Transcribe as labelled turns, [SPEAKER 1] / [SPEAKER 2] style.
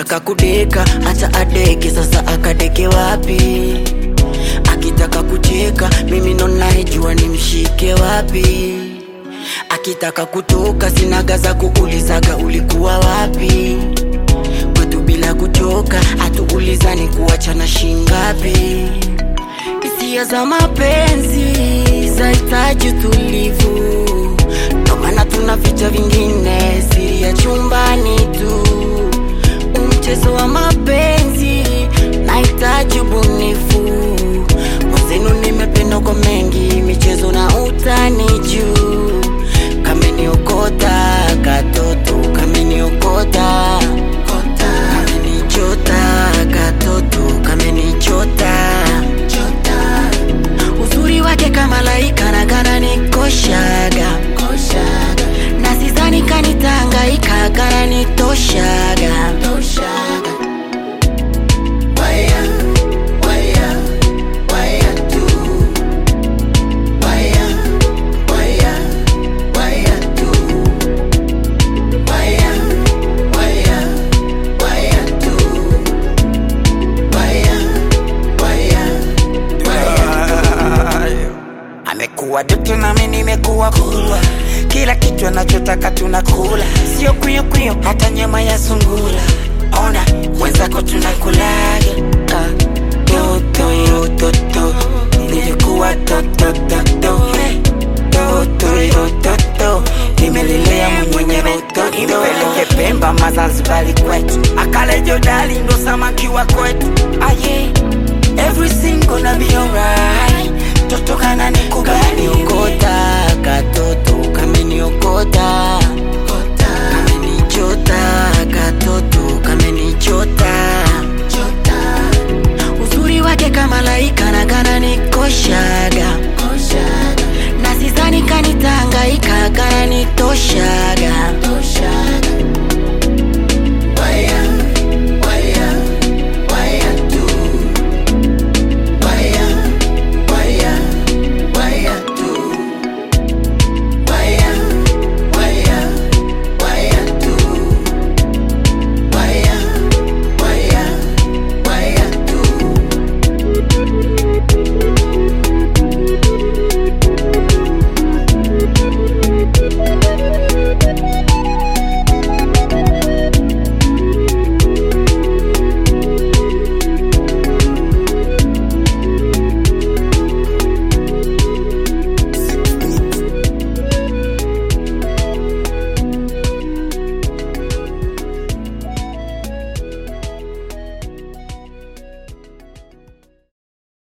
[SPEAKER 1] akitaka kudeka acha adeke sasa akadeke wapi akitaka kucheka mimi ndo naijua nimshike wapi akitaka kutoka sinaga za kuulizaga ulikuwa wapi kwetu bila kuchoka hatuulizani kuachana shingapi hisia za mapenzi zahitaji utulivu ndo maana tuna vicha vingine siri ya chumbani tu umchezo wa mapenzi nahitaji ubunifu mwenzenu nimependa kwa mengi michezo na utani juu kameniokota katoto kameniokota kamenichota katoto kamenichota uzuri wake kama laika na kana nikoshaga na sizani kanitangaika kana nitoshaga
[SPEAKER 2] amekuwa doto nami nimekuwa kulwa kila kitu anachotaka tunakula sio kwio kwio hata nyama ya sungula ona mwenzako tunakulaga ah, toto yo toto nilikuwa totototo toto yo toto nimelelea mwenye rototo impeleke pemba mazanzibali kwetu akale jodali ndo samaki wa kwetu aye everything gonna be alright toto kana nikubali
[SPEAKER 1] kameniokota katoto kameniokota kamenichota katoto kamenichota uzuri wake kama laika na kana nikoshaga na sizani kanitangaika kana nitoshaga